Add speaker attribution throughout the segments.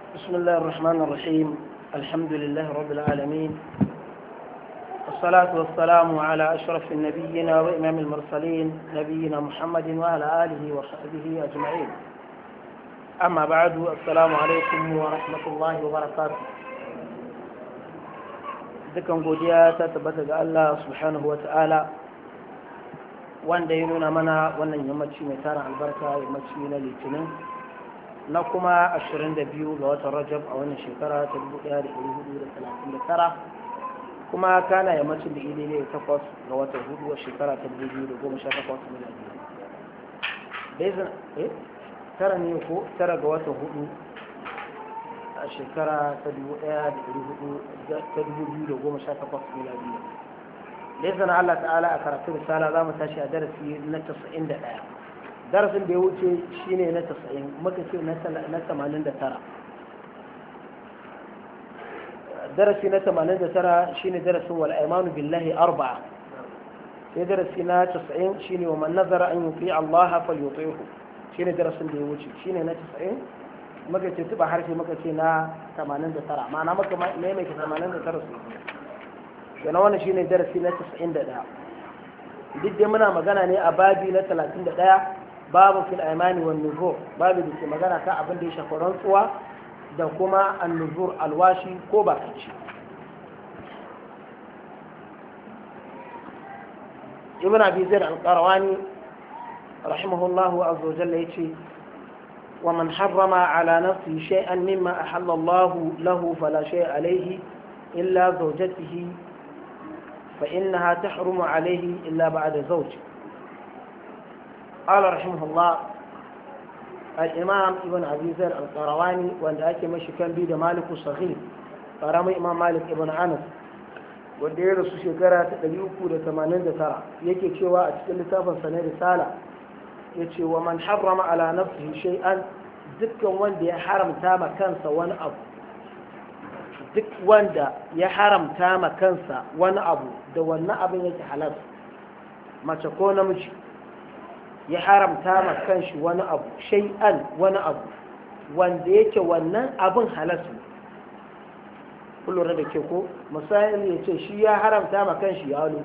Speaker 1: بسم الله الرحمن الرحيم الحمد لله رب العالمين والصلاة والسلام على أشرف النبيين وإمام المرسلين نبينا محمد وعلى آله وصحبه أجمعين أما بعد السلام عليكم ورحمة الله وبركاته dukan godiya ta tabbata ga Allah subhanahu wa ta'ala wanda ya nuna mana wannan yammaci mai tara albarka yammaci na litinin na kuma 22 ga watan rajab a wannan shekara ta 1439 kuma kana yammacin da idai takwas ga watan hudu a shekara ta 2018 miladi bezin eh tara ne ko tara ga watan hudu a shekara ta 2018 miladi da izinin Allah ta'ala a karatun risala za mu tashi a darasi na 91 darasin da ya wuce shine na 90 muka ce na 89 darasi na 89 shine darasin wal aymanu billahi arba'a sai darasi na 90 shine wa man nazara an yuti Allah falyuti'hu shine darasin da ya wuce shine na 90 muka ce tuba harshe muka ce na 89 ma'ana muka maimaita 89 su yana wannan shine darasi na 91 duk dai muna magana ne a babi na 31 babu fil aimani wan nuzur babu da ke magana kan abin da ya shafi rantsuwa da kuma an nuzur alwashi ko bakanci ibn abi zaid al-qarawani rahimahullahu azza wa jalla yace ومن حرم على نفسه شيئا مما أحل الله له فلا شيء عليه إلا زوجته فإنها تحرم عليه إلا بعد زوج قال رحمه الله الإمام ابن أبي ذر القرواني وأن أكي مشي كان بيد مالك الصغير فرمي إمام مالك ابن أنس wanda ya rasu shekara ta 389 yake cewa a cikin littafin sa na risala ya ce wa man harrama ala nafsihi shay'an dukkan wanda ya haramta ma kansa wani abu duk wanda ya haramta ma kansa wani abu da wannan abin yake halal mace ko namiji ya haramta ma kanshi wani abu shay'an wani abu wanda yake wannan abin halal kullum da ke ko misali ya ce shi ya haramta ma kanshi yalo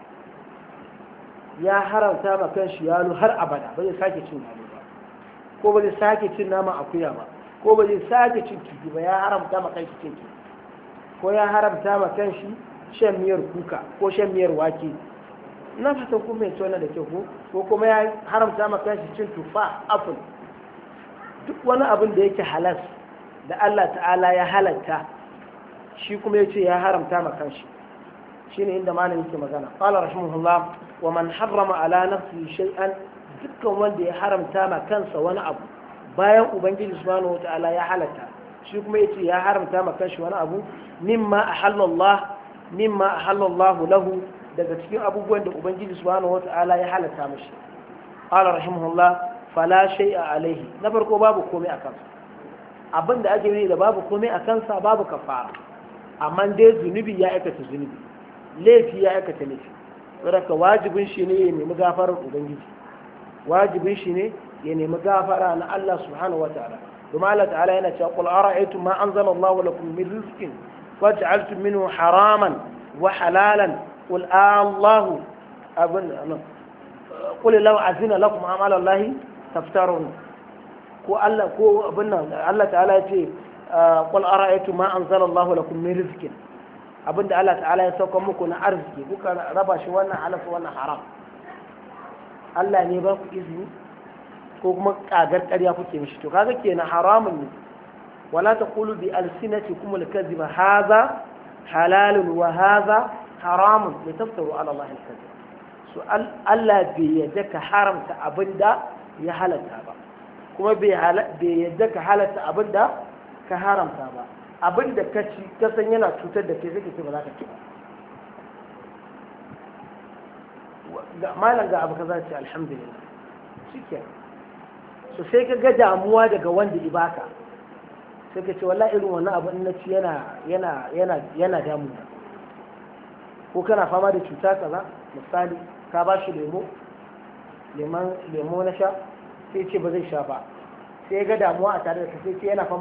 Speaker 1: ya haramta ma kanshi yalo har abada ba zai sake cin yalo ba ko ba zai sake cin nama akuya ba ko ba zai sake cin kifi ba ya haramta ma kanshi cin kifi ko ya haramta ma kanshi shan miyar kuka ko shan miyar wake na fatan kuma mai tona da kyau ko ko kuma ya haramta ma kanshi cin tufa apple duk wani abin da yake halas da Allah ta'ala ya halatta shi kuma ya ce ya haramta ma kanshi shine inda malam yake magana qala rahimahullah wa man harrama ala nafsihi shay'an dukkan wanda ya haramta ma kansa wani abu bayan ubangiji subhanahu wataala ya halatta shi kuma ya ce ya haramta ma kanshi wani abu mimma ahallallah mimma ahallallahu lahu daga cikin abubuwan da ubangiji subhanahu wataala ya halatta mashi qala rahimahullah fala shay'a alaihi na farko babu komai a kansa abin da ake yi da babu komai a kansa babu kafara amma dai zunubi ya aikata zunubi laifi ya aikata laifi saboda wajibin shi ne ya nemi gafarar ubangiji wajibin shi ne ya nemi gafara na Allah subhanahu wataala domin Allah ta'ala yana cewa qul ara'aytum ma anzala Allah lakum min rizqin waj'altum minhu haraman wa halalan qul Allah abun qul law azina lakum amala Allah taftarun ko Allah ko abun nan Allah ta'ala ya ce qul ara'aytum ma anzala Allah lakum min rizqin abinda Allah ta'ala ya sauka muku na arziki kuka raba shi wannan halal wannan haram Allah ne ba ku izini ko kuma kagar ƙarya kuke mishi to kaga kenan haramun ne wala taqulu bi alsinatikum alkadhiba hadha halalun wa hadha haramun litaftaru ala Allah alkadhib so Allah bai yadda ka haramta abinda ya halatta ba kuma bai yadda ka halatta abinda ka haramta ba abinda ka ci ka san yana cutar da kai sai ce ba za ka ci ba malam ga abu kaza ce alhamdulillah shikenan so sai ka ga damuwa daga wanda ibaka sai ka ce wallahi irin wannan abu na ci yana yana yana yana damuna ko kana fama da cuta kaza misali ka ba shi lemo lemo na sha sai ce ba zai sha ba sai ga damuwa a tare da ka sai ce yana fama